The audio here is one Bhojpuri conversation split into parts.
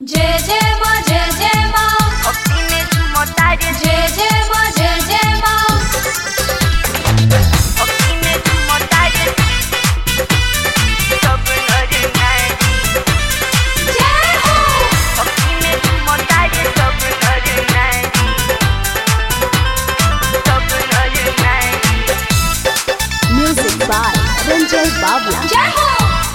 जय जय माँ जय जय माँ भक्ति में झूमो तारे जय जय माँ जय जय माँ भक्ति में झूमो तारे सब नर नारी जय हो भक्ति में झूमो तारे सब नर नारी सब नर नारी Music by Ranjay Bavla. जय हो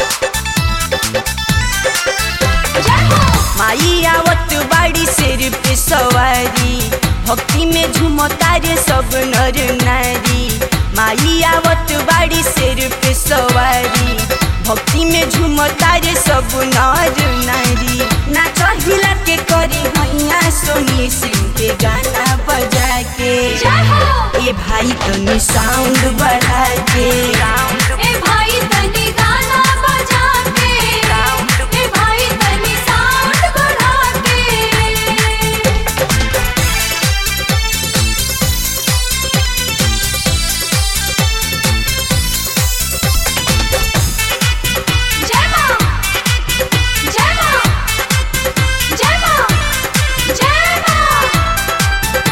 जय हो माई आवत बाड़ी सिर पे सवारी भक्ति में झूमो तारे सब नर नारी माई आवत बाड़ी सिर पे सवारी भक्ति में झूमो तारे सब नर नारी नाच हिला के करी हैया सोनी सिंह के गाना बजा के जय हो ए भाई तनी साउंड बढ़ा के ए भाई तनी गाना बजा के ए भाई तनी साउंड बढ़ा के जय माँ जय माँ जय माँ जय माँ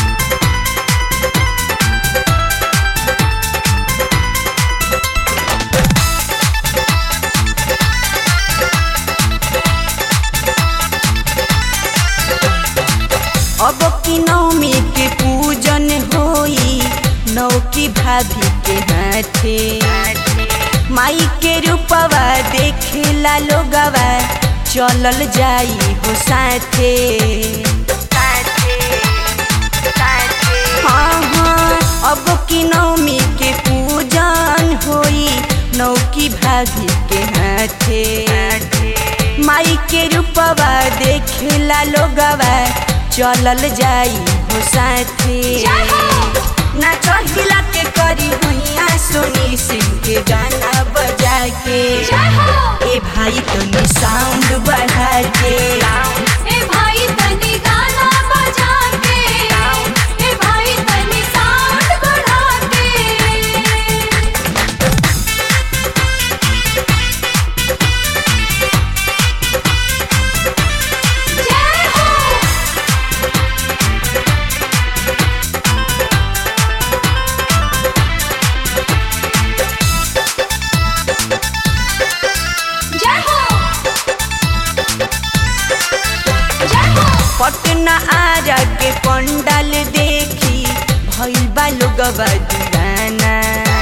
अब की नवमी के पूजन होई नौ की भाभी के हाथे माई के रूपवा देखेला लोगवा चलल जाई हो साथे हाँ हाँ अब की नवमी के पूजन होई नौ की भाभी के हाथे माई के रूपवा देखेला लोगवा चलल जाई हो साथे जय हो नाच हिला के करी हुइया सोनी सिंह के गाना बजा के जय हो ए भाई तनी साउंड बढ़ा के ए भाई तनी गाना बजा के ए भाई तनी साउंड बढ़ा के जय हो जय हो जय हो पटना आरा के पंडाल देखी भइल बा लोगवा दीवाना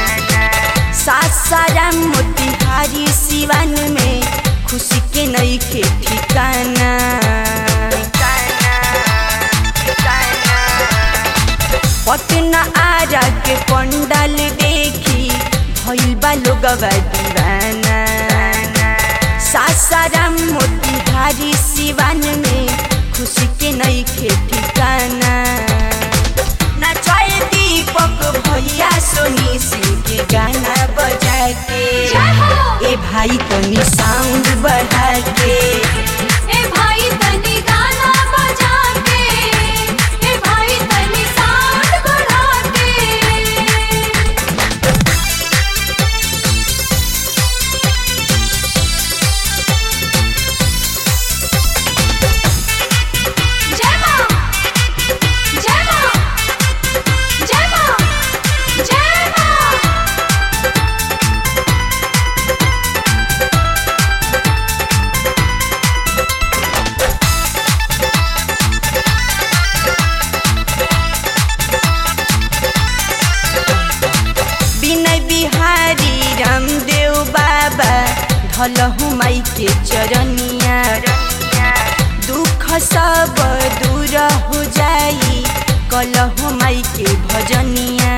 सासाराम मोतिहारी सिवान में खुशी के नइखे ठिकाना पटना आरा के पंडाल देखी भइल बा लोगवा दीवाना सासाराम मोतिहारी सिवान में खुशी के नइखे ठिकाना नाचाए दीपक भैया सोनी सिंह के गाना बजा के जय हो ए भाई तनी साउंड बढ़ा के ए भाई तनी गाना बजा के ए भाई तनी साउंड बढ़ा के जय माँ जय माँ जय माँ जय माँ विनय बिहारी रामदेव बाबा धलहु माई के चरनिया दुख सब दूर हो जाई कलहु माई के भजनिया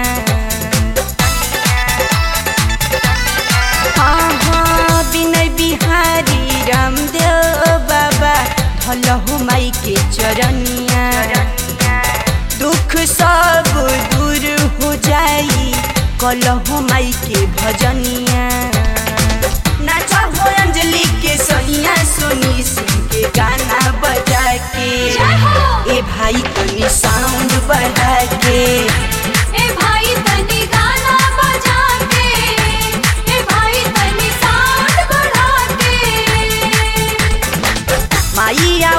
हाँ हाँ विनय बिहारी रामदेव बाबा धलहु माई के चरनिया दुख सब दूर हो जाई कलहु माई के भजनिया नाच हो अंजलि के सैया सोनी सिंह के गाना बजा के जय हो ए भाई तनी साउंड बढ़ा के ए भाई तनी गाना बजा के ए भाई तनी साउंड बढ़ा के माई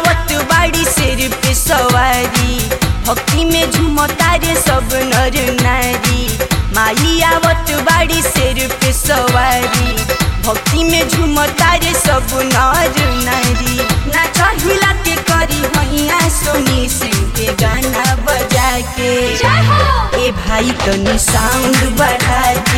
भक्ति में झूमता रे सब नर नारी माई आवत बाड़ी शेर पे सवारी भक्ति में झूमता रे सब नर नारी नाच हिला के करी हैया सोनी सिंह के गाना बजा के जय हो ए भाई तनी साउंड बढ़ा